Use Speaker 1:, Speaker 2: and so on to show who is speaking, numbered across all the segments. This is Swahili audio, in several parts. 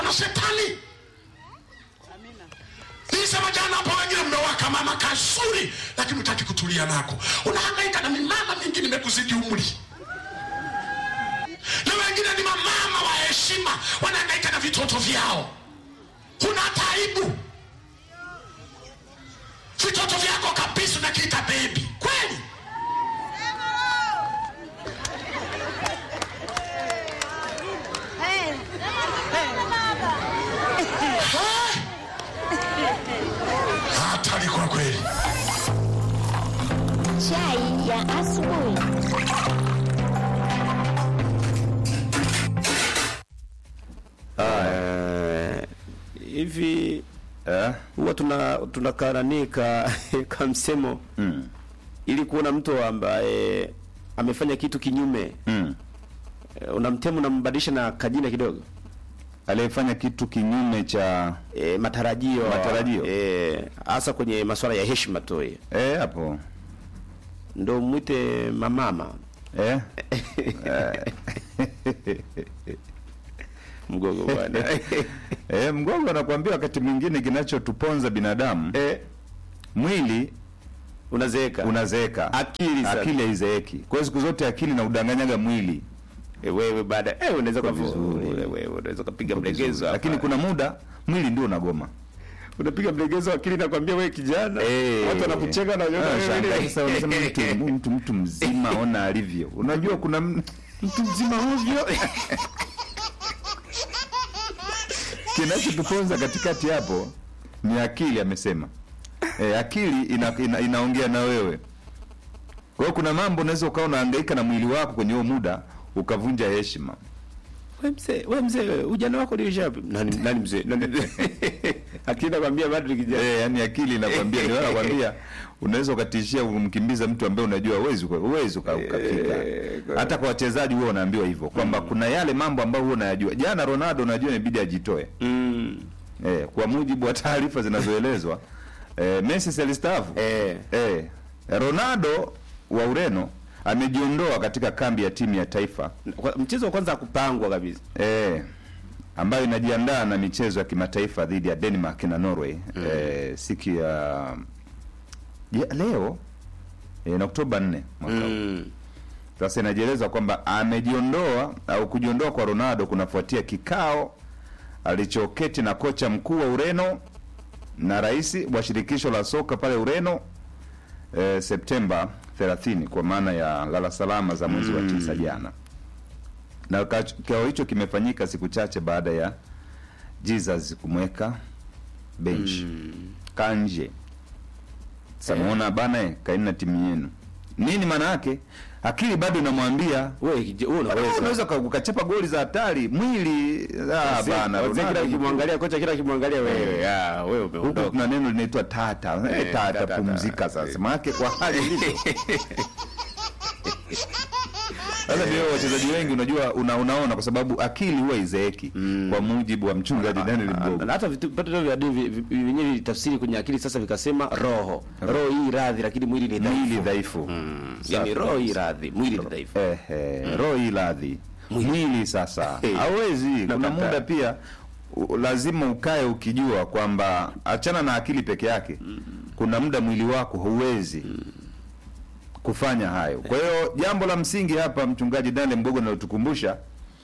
Speaker 1: na shetani nilisema jana hapo wengine mmewaka mama kazuri lakini utaki kutulia nako unahangaika na mimama mingi nimekuzidi umri na wengine ni mamama wa heshima wanahangaika na vitoto vyao huna taibu vitoto vyako kabisa unakiita bebi kweli hatari kwa kweli
Speaker 2: Chai ya asubuhi.
Speaker 3: hivi
Speaker 4: eh?
Speaker 3: huwa tuna tunakaranika ka msemo
Speaker 4: mm.
Speaker 3: ili kuona mtu ambaye amefanya kitu kinyume
Speaker 4: Mm.
Speaker 3: eh, unamtemu unambadilisha na kajina kidogo
Speaker 4: aliyefanya kitu kinyume cha
Speaker 3: e, matarajio
Speaker 4: Matarajio.
Speaker 3: eh, hasa kwenye masuala ya heshima tu eh.
Speaker 4: eh, hapo
Speaker 3: ndo mwite mamama
Speaker 4: eh?
Speaker 3: mgogo bwana
Speaker 4: eh, mgogo anakuambia wakati mwingine kinachotuponza binadamu
Speaker 3: eh,
Speaker 4: mwili
Speaker 3: unazeeka
Speaker 4: unazeeka
Speaker 3: Akili sasa.
Speaker 4: akili haizeeki kwa hiyo siku zote akili na udanganyaga mwili
Speaker 3: eh, wewe baada eh, unaweza
Speaker 4: Kwa
Speaker 3: kwa
Speaker 4: vizuri.
Speaker 3: vizuri wewe unaweza kupiga
Speaker 4: Vizuri.
Speaker 3: mlegezo
Speaker 4: lakini
Speaker 3: hapa.
Speaker 4: kuna muda mwili ndio unagoma
Speaker 3: unapiga mlegezo akili nakwambia wewe kijana
Speaker 4: Eh.
Speaker 3: watu wanakucheka na
Speaker 4: Ah,
Speaker 3: wewe
Speaker 4: shangaa
Speaker 3: wewe
Speaker 4: sasa wanasema mtu, mtu, mtu mzima ona alivyo unajua kuna m-
Speaker 3: mtu mzima ovyo
Speaker 4: kinachotuponza katikati hapo ni akili amesema e, akili ina, ina, inaongea na wewe kwa hiyo kuna mambo unaweza ukawa unahangaika na mwili wako kwenye huo muda ukavunja heshima
Speaker 3: we mzee we mzee wewe, ujana wako uliisha wapi nani nani mzee nani akili nakwambia bado ni kijana
Speaker 4: e, yani akili inakwambia ndio nakwambia unaweza ukatishia kumkimbiza mtu ambaye unajua uwezi uwezi uka- ukafika hata kwa wachezaji huwa unaambiwa hivyo kwamba kuna yale mambo ambayo huwa unayajua jana Ronaldo unajua inabidi ajitoe
Speaker 3: mm.
Speaker 4: Eh, kwa mujibu wa taarifa zinazoelezwa eh, Messi si alistaafu
Speaker 3: eh
Speaker 4: eh, Ronaldo wa Ureno amejiondoa katika kambi ya timu ya taifa
Speaker 3: Kwa- mchezo wa kwanza hakupangwa kabisa
Speaker 4: eh, ambayo inajiandaa na michezo ya kimataifa dhidi ya Denmark na Norway eh, siku ya ya leo eh, na Oktoba 4 mwaka huu.
Speaker 3: mm.
Speaker 4: Sasa inajieleza kwamba amejiondoa au kujiondoa kwa Ronaldo kunafuatia kikao alichoketi na kocha mkuu wa Ureno na rais wa shirikisho la soka pale Ureno eh, Septemba 30 kwa maana ya lala salama za mwezi wa tisa jana, na ka- kikao hicho kimefanyika siku chache baada ya Jesus kumweka bench kanje. Samuona bana, eh, kaeni na timu yenu. Nini maana yake? Akili bado inamwambia
Speaker 3: wewe kije- wewe
Speaker 4: Bado
Speaker 3: unaweza
Speaker 4: unaweza uka- ukachapa goli za hatari mwili ah,
Speaker 3: Wazee-
Speaker 4: bana
Speaker 3: wazee kila
Speaker 4: Ronaldo
Speaker 3: ukimwangalia kocha kila ukimwangalia wewe ah wewe
Speaker 4: huku
Speaker 3: umeondoka
Speaker 4: kuna neno linaitwa tata eh,
Speaker 3: Eh,
Speaker 4: tata
Speaker 3: tata,
Speaker 4: pumzika sasa maanake kwa hali ilivyo sasa ndio wachezaji wengi unajua una, unaona kwa sababu akili huwa izeeki kwa mujibu wa mchungaji Daniel Mgogo
Speaker 3: na hata vitu vitu vya dini vi- vi- vyenyewe vitafsiri kwenye akili sasa vikasema roho roho hii radhi lakini mwili ni dhaifu
Speaker 4: mwili dhaifu
Speaker 3: yani roho hii radhi mwili ni dhaifu
Speaker 4: eh, eh, roho hii radhi mwili sasa
Speaker 3: Eh.
Speaker 4: hawezi kuna
Speaker 3: Nakataa.
Speaker 4: muda pia u- lazima ukae ukijua kwamba achana na akili peke yake kuna muda mwili wako huwezi kufanya hayo kwa hiyo jambo la msingi hapa mchungaji Daniel Mgogo analotukumbusha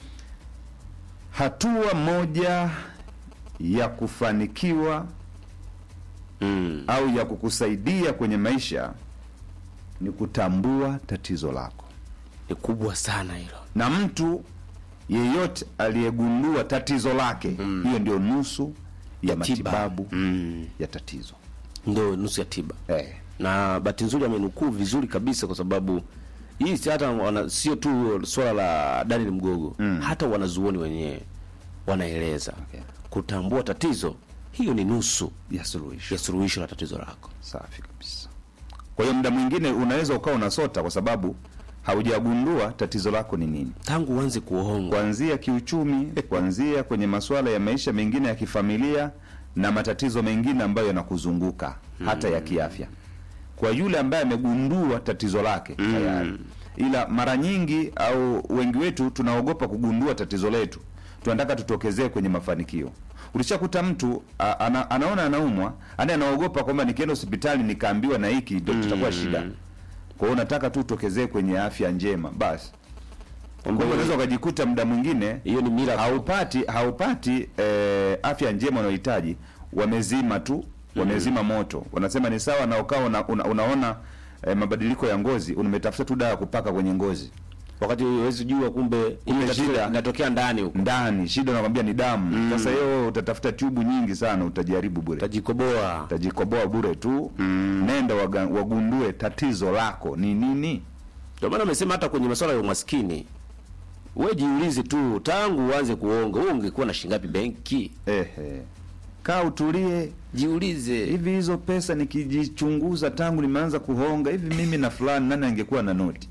Speaker 4: hatua moja ya kufanikiwa
Speaker 3: mm.
Speaker 4: au ya kukusaidia kwenye maisha ni kutambua tatizo lako
Speaker 3: ni kubwa sana hilo
Speaker 4: na mtu yeyote aliyegundua tatizo lake hiyo ndio nusu ya
Speaker 3: Tiba.
Speaker 4: matibabu
Speaker 3: mm.
Speaker 4: ya tatizo
Speaker 3: ndo nusu ya tiba
Speaker 4: eh.
Speaker 3: na bahati nzuri amenukuu vizuri kabisa kwa sababu hii si hata wana, sio tu swala la Daniel Mgogo
Speaker 4: Mm.
Speaker 3: hata wanazuoni wenyewe wanaeleza
Speaker 4: Okay.
Speaker 3: kutambua tatizo hiyo ni nusu
Speaker 4: ya suluhisho
Speaker 3: ya suluhisho la tatizo lako
Speaker 4: safi kabisa kwa hiyo muda mwingine unaweza ukawa unasota kwa sababu haujagundua tatizo lako ni nini
Speaker 3: tangu uanze kuhongwa
Speaker 4: kuanzia kiuchumi kuanzia kwenye masuala ya maisha mengine ya kifamilia na matatizo mengine ambayo yanakuzunguka hata ya kiafya kwa yule ambaye amegundua tatizo lake tayari ila mara nyingi au wengi wetu tunaogopa kugundua tatizo letu tunataka tutokezee kwenye mafanikio ulishakuta mtu a, ana, anaona anaumwa ani anaogopa kwamba nikienda hospitali nikaambiwa na hiki ndio tutakuwa shida kwa hiyo unataka tu utokezee kwenye afya njema basi kwa hiyo unaweza ukajikuta muda mwingine
Speaker 3: hiyo ni mira
Speaker 4: haupati haupati eh, afya njema unayohitaji wamezima tu wamezima moto wanasema ni sawa na ukawa una, una, unaona eh, mabadiliko ya ngozi umetafuta tu dawa ya kupaka kwenye ngozi
Speaker 3: wakati huwezi jua kumbe
Speaker 4: Kumbe
Speaker 3: ile
Speaker 4: shida.
Speaker 3: inatokea ndani huko
Speaker 4: ndani shida nakwambia ni damu sasa hiyo utatafuta tubu nyingi sana utajaribu bure
Speaker 3: tajikoboa
Speaker 4: utajikoboa bure tu nenda waga, wagundue tatizo lako ni nini
Speaker 3: ndio maana amesema hata kwenye masuala ya umaskini we jiulize tu tangu uanze kuonga wewe ungekuwa na shingapi benki
Speaker 4: ehe kaa utulie
Speaker 3: jiulize
Speaker 4: hivi hizo pesa nikijichunguza tangu nimeanza kuhonga hivi mimi na fulani nani angekuwa na noti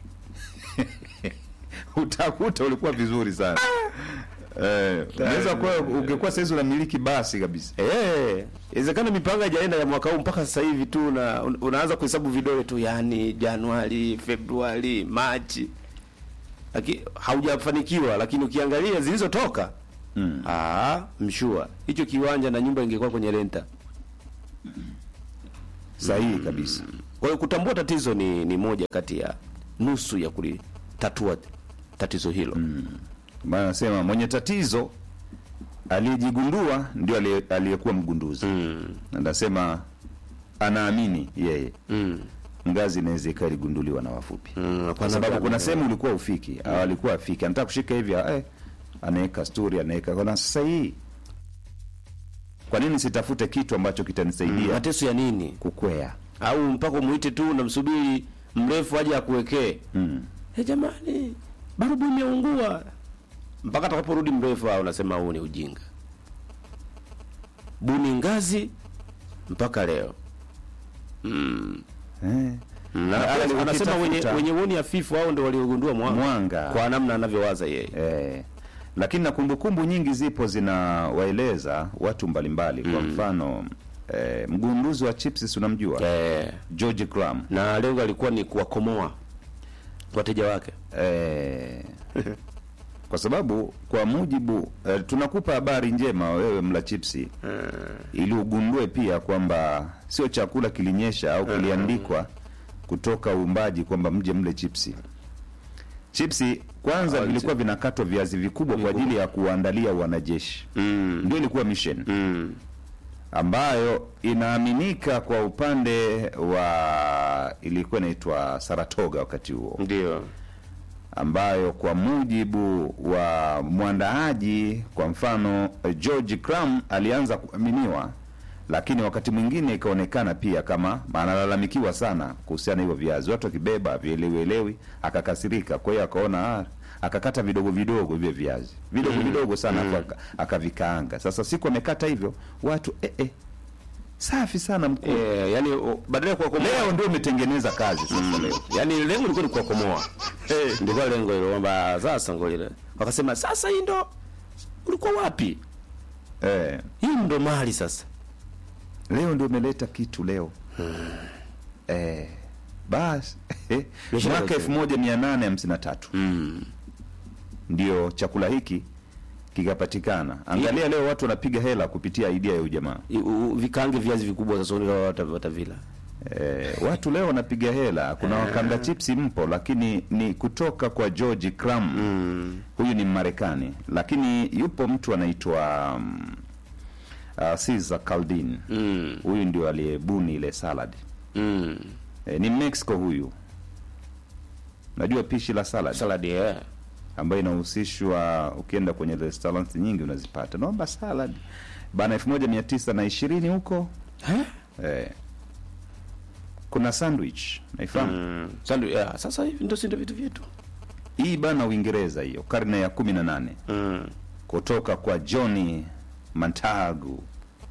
Speaker 4: utakuta ulikuwa vizuri sana eh, unaweza kuwa ungekuwa saizi unamiliki basi kabisa
Speaker 3: Eh, inawezekana mipango haijaenda ya mwaka huu mpaka sasa hivi tu na un- unaanza kuhesabu vidole tu yani Januari, Februari, Machi. Lakini haujafanikiwa lakini ukiangalia zilizotoka
Speaker 4: Mm.
Speaker 3: ah, mshua. Hicho kiwanja na nyumba ingekuwa kwenye renta.
Speaker 4: sahihi kabisa
Speaker 3: Kwa hiyo kutambua tatizo ni, ni moja kati ya nusu ya kulitatua tatizo hilo.
Speaker 4: maana nasema mwenye tatizo aliyejigundua ndio aliye- aliyekuwa mgunduzi Na nasema anaamini yeye
Speaker 3: Mm.
Speaker 4: ngazi inaweza ikawa iligunduliwa na wafupi
Speaker 3: Mm,
Speaker 4: kwa sababu kuna sehemu ulikuwa ufiki au alikuwa afiki anataka kushika hivi eh, anaweka stori anaweka kona sasa hii kwa nini sitafute kitu ambacho kitanisaidia
Speaker 3: mateso ya nini?
Speaker 4: kukwea
Speaker 3: Au mpaka umuite tu unamsubiri mrefu aje akuwekee.
Speaker 4: mm.
Speaker 3: Hey, jamani barubu imeungua mpaka atakaporudi mrefu au unasema huu ni ujinga buni ngazi mpaka leo
Speaker 4: eh.
Speaker 3: Na-
Speaker 4: Na
Speaker 3: yani wanasema wenye,
Speaker 4: ukitafuta-
Speaker 3: wenye uoni hafifu au ndio waliogundua mwanga,
Speaker 4: Mwanga.
Speaker 3: kwa namna anavyowaza yeye
Speaker 4: Eh, lakini na kumbukumbu nyingi zipo zinawaeleza watu mbalimbali kwa mfano eh, mgunduzi wa chips unamjua
Speaker 3: eh,
Speaker 4: George Cram
Speaker 3: na lengo alikuwa ni kuwakomoa wateja wake
Speaker 4: eh, kwa sababu kwa mujibu eh, tunakupa habari njema wewe mla chipsi ili ugundue pia kwamba sio chakula kilinyesha au kiliandikwa kutoka uumbaji kwamba mje mle chipsi chipsi kwanza
Speaker 3: Ah,
Speaker 4: vilikuwa vinakatwa viazi vikubwa kwa ajili ya kuwaandalia wanajeshi
Speaker 3: mm.
Speaker 4: ndio ilikuwa mission
Speaker 3: Mm.
Speaker 4: ambayo inaaminika kwa upande wa ilikuwa inaitwa Saratoga wakati huo
Speaker 3: ndio
Speaker 4: ambayo kwa mujibu wa mwandaaji kwa mfano eh, George Cram alianza kuaminiwa lakini wakati mwingine ikaonekana pia kama analalamikiwa sana kuhusiana na hivyo viazi watu wakibeba vielewelewi akakasirika kwa hiyo akaona ah, akakata vidogo vidogo hivyo viazi vidogo vidogo sana afu aka- akavikaanga sasa siku amekata hivyo watu eh, eh, safi sana mkuu
Speaker 3: eh, yani o- badala ya kuwakomoa
Speaker 4: leo ndio umetengeneza kazi sasa leo
Speaker 3: yani lengo lilikuwa ni kuwakomoa eh, ndiko lengo hilo kwamba sasa ngolile wakasema sasa hii ndo ulikuwa wapi
Speaker 4: eh,
Speaker 3: hii ndo mali sasa
Speaker 4: leo ndio umeleta kitu leo eh, basi
Speaker 3: Biashara
Speaker 4: mwaka
Speaker 3: zote.
Speaker 4: elfu moja mia nane hamsini na tatu
Speaker 3: mm.
Speaker 4: ndio chakula hiki kikapatikana angalia leo watu wanapiga hela kupitia idea ya ujamaa
Speaker 3: I- u- vikaange viazi vikubwa sasa unga wata- watavila
Speaker 4: eh, watu leo wanapiga hela kuna wakanga chipsi mpo lakini ni kutoka kwa George Cram
Speaker 3: mm.
Speaker 4: huyu ni Mmarekani lakini yupo mtu anaitwa um, uh, Caesar Caldin
Speaker 3: Mm.
Speaker 4: huyu ndio aliyebuni ile salad
Speaker 3: Mm.
Speaker 4: e, ni Mexico huyu najua pishi la salad
Speaker 3: saladi eh.
Speaker 4: ambayo inahusishwa ukienda kwenye restaurant nyingi unazipata naomba salad bana elfu moja mia tisa na ishirini huko
Speaker 3: Eh?
Speaker 4: eh, kuna sandwich naifahamu
Speaker 3: Mm. Sandu, yeah. sasa hivi ndo sindo vitu vyetu
Speaker 4: hii bana uingereza hiyo karne ya kumi na nane
Speaker 3: mm.
Speaker 4: kutoka kwa Johnny Montagu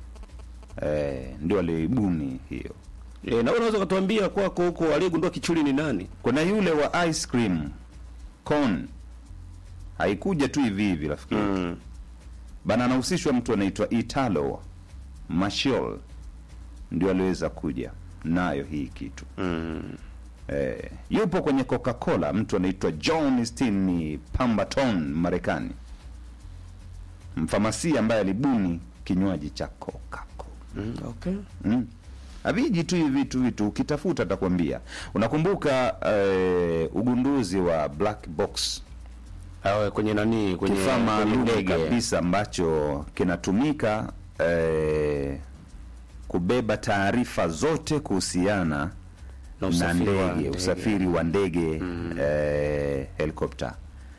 Speaker 4: eh, ndio aliyoibuni hiyo
Speaker 3: e, na wewe unaweza ukatuambia kwako huko aliyegundua kichuli ni nani
Speaker 4: kuna yule wa ice cream cone haikuja tu hivi hivi rafiki yetu.
Speaker 3: mm.
Speaker 4: bana anahusishwa mtu anaitwa Italo Marshall ndio aliweza kuja nayo hii kitu
Speaker 3: Mm.
Speaker 4: eh, yupo kwenye Coca-Cola mtu anaitwa John Stini Pemberton Marekani mfamasia ambaye alibuni kinywaji cha Coca-Cola.
Speaker 3: Mm, okay.
Speaker 4: Mm. Haviji tu hivi vitu vitu, ukitafuta atakwambia. Unakumbuka eh, ugunduzi wa black box,
Speaker 3: Awe kwenye nani kwenye
Speaker 4: kifaa
Speaker 3: kwenye
Speaker 4: maalum
Speaker 3: ndege.
Speaker 4: kabisa ambacho kinatumika eh, kubeba taarifa zote kuhusiana
Speaker 3: Na
Speaker 4: na
Speaker 3: usafiri wa
Speaker 4: ndege,
Speaker 3: ndege.
Speaker 4: usafiri wa ndege eh, helikopta.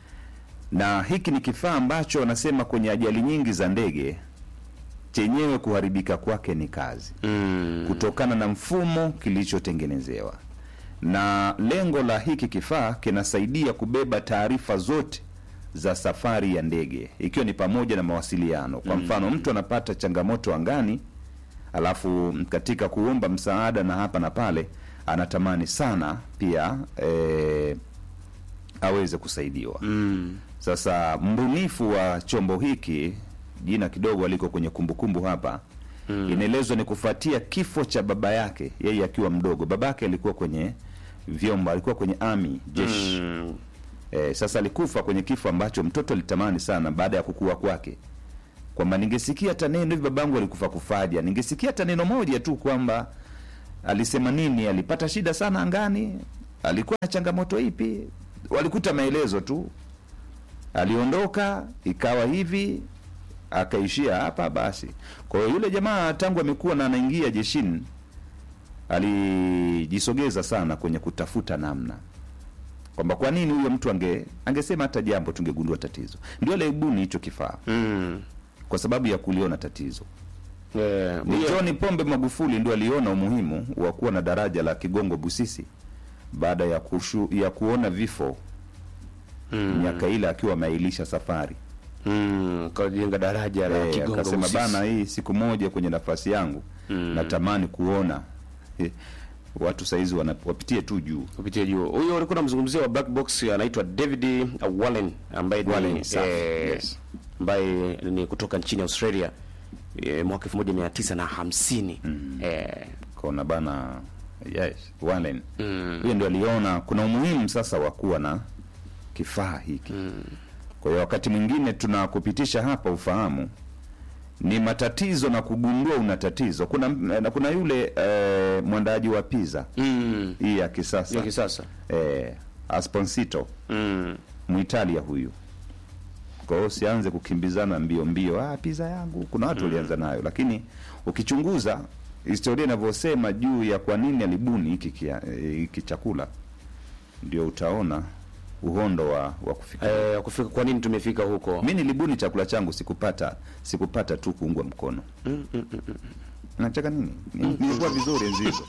Speaker 4: Na hiki ni kifaa ambacho wanasema kwenye ajali nyingi za ndege chenyewe kuharibika kwake ni kazi
Speaker 3: Mm.
Speaker 4: kutokana na mfumo kilichotengenezewa, na lengo la hiki kifaa kinasaidia kubeba taarifa zote za safari ya ndege, ikiwa ni pamoja na mawasiliano. Kwa mfano, mtu anapata changamoto angani, alafu katika kuomba msaada na hapa na pale, anatamani sana pia eh, aweze kusaidiwa.
Speaker 3: Mm.
Speaker 4: Sasa mbunifu wa chombo hiki jina kidogo aliko kwenye kumbukumbu hapa mm. inaelezwa ni kufuatia kifo cha baba yake yeye akiwa mdogo. Baba yake alikuwa kwenye vyombo, alikuwa kwenye army jeshi
Speaker 3: Mm.
Speaker 4: Eh, sasa alikufa kwenye kifo ambacho mtoto alitamani sana baada ya kukua kwake, kwamba ningesikia hata neno hivi, babangu alikufa kufaja, ningesikia hata neno moja tu kwamba alisema nini, alipata shida sana angani, alikuwa na changamoto ipi, walikuta maelezo tu, aliondoka ikawa hivi, akaishia hapa basi. Kwa hiyo yule jamaa tangu amekuwa na anaingia jeshini, alijisogeza sana kwenye kutafuta namna kwamba kwa nini huyo mtu ange angesema hata jambo tungegundua tatizo. Ndio alibuni hicho kifaa
Speaker 3: Mm.
Speaker 4: kwa sababu ya kuliona tatizo.
Speaker 3: Eh,
Speaker 4: Ni
Speaker 3: huyo-
Speaker 4: John Pombe Magufuli ndio aliona umuhimu wa kuwa na daraja la Kigongo Busisi baada ya kushu, ya kuona vifo
Speaker 3: Mm.
Speaker 4: miaka ile akiwa ameailisha safari.
Speaker 3: Mm. Kajenga daraja la
Speaker 4: Eh,
Speaker 3: Kigongo
Speaker 4: akasema
Speaker 3: Busisi.
Speaker 4: bana, hii siku moja kwenye nafasi yangu
Speaker 3: Mm.
Speaker 4: natamani kuona eh, watu saizi wana- wapitie tu juu.
Speaker 3: kupitia juu. Huyo ulikuwa unamzungumzia wa black box anaitwa David uh, Wallen ambaye
Speaker 4: Wallen,
Speaker 3: ni
Speaker 4: safi,
Speaker 3: eh,
Speaker 4: yes.
Speaker 3: ambaye ni kutoka nchini Australia eh, mwaka 1950 eh,
Speaker 4: kona bana yes Wallen
Speaker 3: Mm.
Speaker 4: huyo ndio aliona kuna umuhimu sasa wa kuwa na kifaa hiki kwa hiyo wakati mwingine tunakupitisha hapa ufahamu ni matatizo na kugundua una tatizo kuna na kuna yule eh, mwandaji wa pizza
Speaker 3: mm,
Speaker 4: hii ya kisasa
Speaker 3: ya kisasa
Speaker 4: eh, Asponsito
Speaker 3: mm.
Speaker 4: Muitalia huyu kwa hiyo usianze kukimbizana mbio mbio, ah, pizza yangu. Kuna watu walianza nayo, lakini ukichunguza historia inavyosema juu ya kwa nini alibuni hiki kia- eh, hiki chakula, ndio utaona uhondo wa, wa kufika.
Speaker 3: Eh, kufika kwa nini tumefika huko
Speaker 4: Mi nilibuni chakula changu, sikupata sikupata tu kuungwa mkono. Nachaka nini? Ni- Nilikuwa vizuri enzi hizo.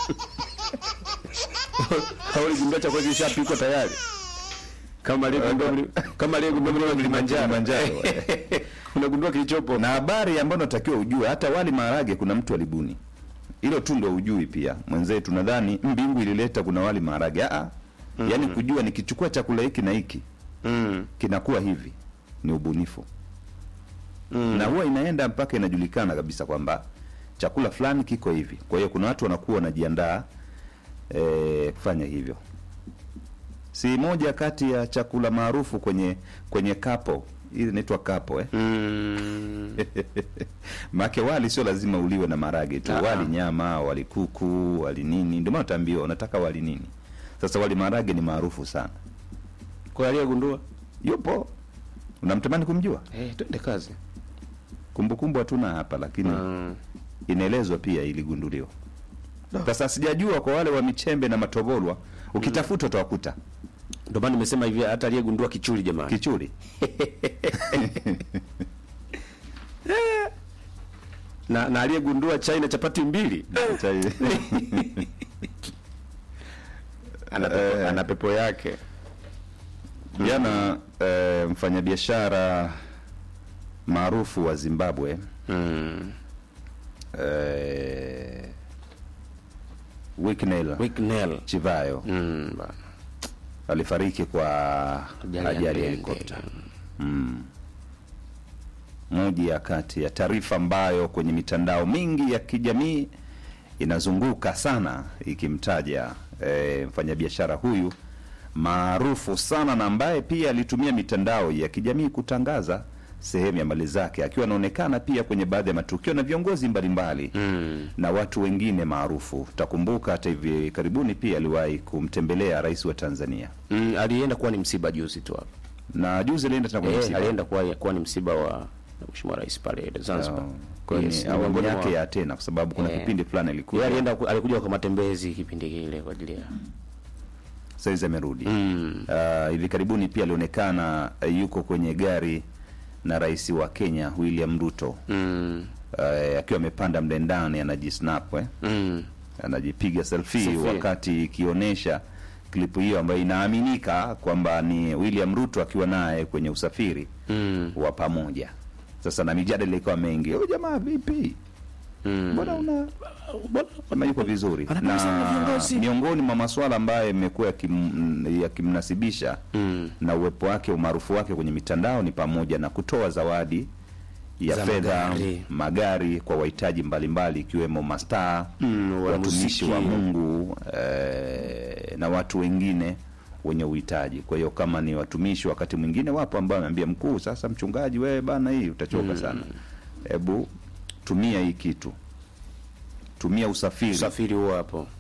Speaker 3: hauligundua chakula kishapikwa tayari kama aliyegundua mli- kama aliyegundua mlima Kilimanjaro
Speaker 4: Kilimanjaro,
Speaker 3: unagundua kilichopo
Speaker 4: na habari ambayo natakiwa ujue, hata wali maharage kuna mtu alibuni hilo tu, ndo ujui pia mwenzetu. Nadhani mbingu ilileta kuna wali maharage ah, mm yaani kujua nikichukua chakula hiki na hiki
Speaker 3: mm.
Speaker 4: kinakuwa hivi, ni ubunifu na huwa inaenda mpaka inajulikana kabisa kwamba chakula fulani kiko hivi. Kwa hiyo kuna watu wanakuwa wanajiandaa eh, kufanya hivyo. Si moja kati ya chakula maarufu kwenye kwenye kapo, hili inaitwa kapo eh?
Speaker 3: Mm.
Speaker 4: Make wali sio lazima uliwe na marage tu,
Speaker 3: Ah.
Speaker 4: wali nyama, wali kuku, wali nini. Ndio maana utaambiwa unataka wali nini. Sasa wali marage ni maarufu sana,
Speaker 3: kwa aliyegundua
Speaker 4: yupo. Unamtamani kumjua?
Speaker 3: eh, twende kazi
Speaker 4: Kumbukumbu hatuna hapa, lakini
Speaker 3: mm.
Speaker 4: inaelezwa pia iligunduliwa. Sasa sijajua kwa wale wa Michembe na Matobolwa, ukitafuta utawakuta
Speaker 3: ndio maana nimesema hivi hata aliyegundua kichuli jamani
Speaker 4: kichuri.
Speaker 3: na, na aliyegundua chai na chapati mbili ana pepo,
Speaker 4: Eh.
Speaker 3: ana pepo yake
Speaker 4: Jana eh, mfanyabiashara maarufu wa Zimbabwe
Speaker 3: mm.
Speaker 4: eh, Wicknell
Speaker 3: Wicknell
Speaker 4: Chivayo
Speaker 3: mm, bana.
Speaker 4: alifariki kwa
Speaker 3: Ajali ya
Speaker 4: ajali ya
Speaker 3: ndege.
Speaker 4: helikopta. Moja ya kati ya taarifa ambayo kwenye mitandao mingi ya kijamii inazunguka sana ikimtaja e, mfanyabiashara huyu maarufu sana na ambaye pia alitumia mitandao ya kijamii kutangaza sehemu ya mali zake, akiwa anaonekana pia kwenye baadhi ya matukio na viongozi mbalimbali
Speaker 3: Mm.
Speaker 4: na watu wengine maarufu. Utakumbuka hata hivi karibuni pia aliwahi kumtembelea rais wa Tanzania,
Speaker 3: Mm, alienda kuwa ni msiba juzi tu hapa.
Speaker 4: na juzi alienda tena kwenye
Speaker 3: Eh,
Speaker 4: msiba.
Speaker 3: alienda kuwa, kuwa ni msiba wa Mheshimiwa Rais pale Zanzibar.
Speaker 4: Oh, kwa hiyo
Speaker 3: Yes,
Speaker 4: ni awamu
Speaker 3: miongoni
Speaker 4: yake
Speaker 3: mwa-
Speaker 4: ya tena, kwa sababu kuna
Speaker 3: Eh.
Speaker 4: kipindi fulani alikuja,
Speaker 3: Yeye alienda ku- alikuja kwa matembezi kipindi kile kwa ajili ya
Speaker 4: saizi amerudi.
Speaker 3: mm.
Speaker 4: Uh, hivi karibuni pia alionekana uh, yuko kwenye gari na rais wa Kenya William Ruto
Speaker 3: Mm.
Speaker 4: uh, akiwa amepanda mle ndani anajisnap eh?
Speaker 3: Mm.
Speaker 4: anajipiga selfie,
Speaker 3: Selfie.
Speaker 4: wakati ikionyesha klipu hiyo ambayo inaaminika kwamba ni William Ruto akiwa naye kwenye usafiri
Speaker 3: Mm.
Speaker 4: wa pamoja. Sasa na mijadala ikawa mengi, huyu jamaa vipi,
Speaker 3: Mm.
Speaker 4: mbona una kama yuko vizuri
Speaker 3: Anapenda sana
Speaker 4: na
Speaker 3: viongozi.
Speaker 4: miongoni mwa masuala ambayo yamekuwa yakim- yakimnasibisha
Speaker 3: Mm.
Speaker 4: na uwepo wake umaarufu wake kwenye mitandao ni pamoja na kutoa zawadi ya
Speaker 3: Za
Speaker 4: fedha
Speaker 3: magari.
Speaker 4: magari kwa wahitaji mbalimbali ikiwemo mastaa
Speaker 3: Mm,
Speaker 4: watumishi
Speaker 3: wanamuziki.
Speaker 4: wa Mungu eh, na watu wengine wenye uhitaji. Kwa hiyo kama ni watumishi, wakati mwingine wapo ambao ameambia mkuu, sasa mchungaji, wewe bana, hii utachoka sana, hebu tumia hii kitu, tumia usafiri
Speaker 3: Usafiri huo hapo.